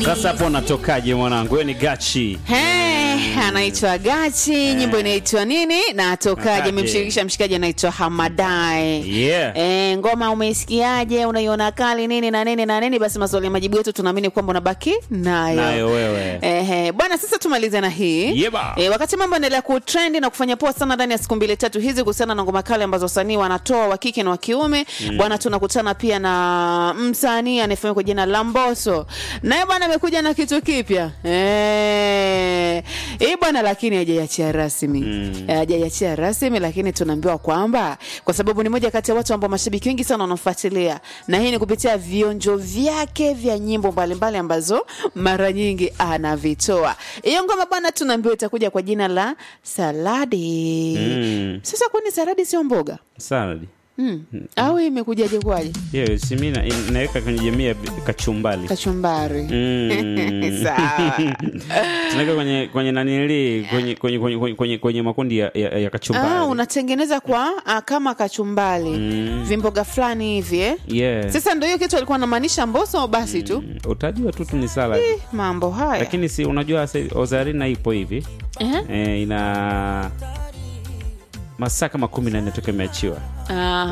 Sasa hapo unatokaje mwanangu? Wewe ni Gachi. Hey, anaitwa Gachi, nyimbo inaitwa nini? Natokaje? Natokaje. Amemshirikisha mshikaji anaitwa Hamadai. Yeah. Eh, ngoma umeisikiaje? Unaiona kali nini na nini na nini? Basi maswali ya majibu yetu tunaamini kwamba unabaki nayo. Nayo wewe. Ehe, bwana, sasa tumalize na hii Yeba. e, wakati mambo yanaendelea kutrendi na kufanya poa sana ndani ya siku mbili tatu hizi kuhusiana na ngoma kali ambazo wasanii wanatoa wa kike na wa kiume bwana, tunakutana pia na msanii anayefahamika kwa jina la Mbosso, naye bwana amekuja na kitu kipya eh, hii bwana, lakini hajaiachia rasmi Mm. Eh, hajaiachia rasmi, lakini tunaambiwa kwamba kwa sababu ni moja kati ya watu ambao mashabiki wengi sana wanamfuatilia, na hii ni kupitia vionjo vyake vya nyimbo mbalimbali ambazo mara nyingi anavitoa. Hiyo ngoma bwana, tunaambiwa itakuja kwa jina la Saladi. Mm. Sasa kwani saladi sio mboga Salad. mm. au hii imekujaje kwaje? Hiyo si mimi na- naweka kwenye jamii ya kachumbali. Kachumbari Mm. sawa. Tunaweka kwenye kwenye nanili kwenye kwenye kwenye kwenye, kwenye, kwenye makundi ya, ya, ya kachumbali. Ah, unatengeneza kwa ah, kama kachumbali Mm. vimboga fulani hivi eh? Yeah. Sasa ndio hiyo kitu alikuwa anamaanisha Mbosso, basi tu Mm, Utajua tu tu ni salad. mambo haya Lakini si unajua sasa Ozarina ipo hivi. eh? Eh, ina masaa kama kumi na nne toka imeachiwa. Aha.